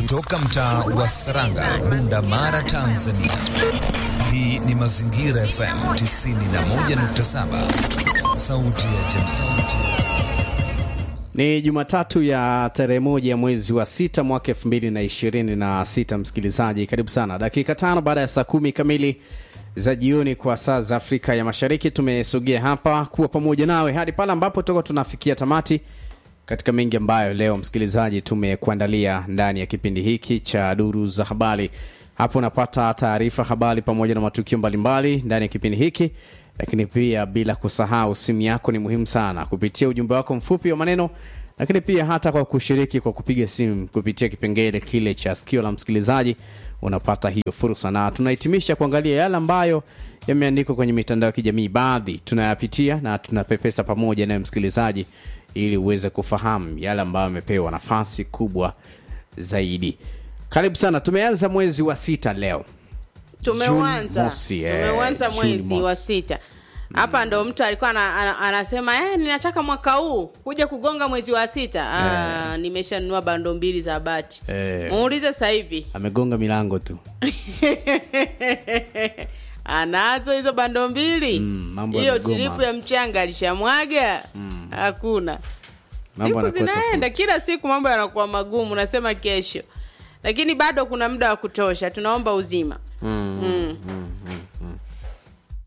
kutoka mtaa wa Saranga, Bunda Mara, Tanzania. Hii ni Mazingira FM 91.7, sauti ya jamii. Ni Jumatatu ya tarehe moja ya mwezi wa sita mwaka elfu mbili na ishirini na sita. Msikilizaji, karibu sana. Dakika tano baada ya saa kumi kamili za jioni kwa saa za Afrika ya Mashariki, tumesogea hapa kuwa pamoja nawe hadi pale ambapo tutakuwa tunafikia tamati katika mengi ambayo leo msikilizaji tumekuandalia ndani ya kipindi hiki cha duru za habari. Hapo unapata taarifa, habari pamoja na matukio mbalimbali ndani ya kipindi hiki, lakini pia bila kusahau, simu yako ni muhimu sana kupitia ujumbe wako mfupi wa maneno, lakini pia hata kwa kushiriki kwa kupiga simu kupitia kipengele kile cha sikio la msikilizaji, unapata hiyo fursa, na tunahitimisha kuangalia yale ambayo yameandikwa kwenye mitandao ya kijamii. Baadhi tunayapitia na tunapepesa pamoja naye msikilizaji ili uweze kufahamu yale ambayo amepewa nafasi kubwa zaidi. Karibu sana. Tumeanza mwezi wa sita leo, tumeuanza June mosi, eh, tumeuanza June mwezi wa mosi. sita hapa ndo mtu alikuwa ana, ana, anasema eh, ninataka mwaka huu kuja kugonga mwezi wa sita ah, nimeshanunua bando mbili za bati Eh. muulize sasa hivi amegonga milango tu. anazo hizo bando mbili Mm, mambo hiyo yamegoma. tiripu ya mchanga alishamwaga hakuna Mambo siku yanakuwa zinaenda tofauti. kila siku mambo yanakuwa magumu nasema kesho lakini bado kuna muda wa kutosha tunaomba uzima Mm. mm.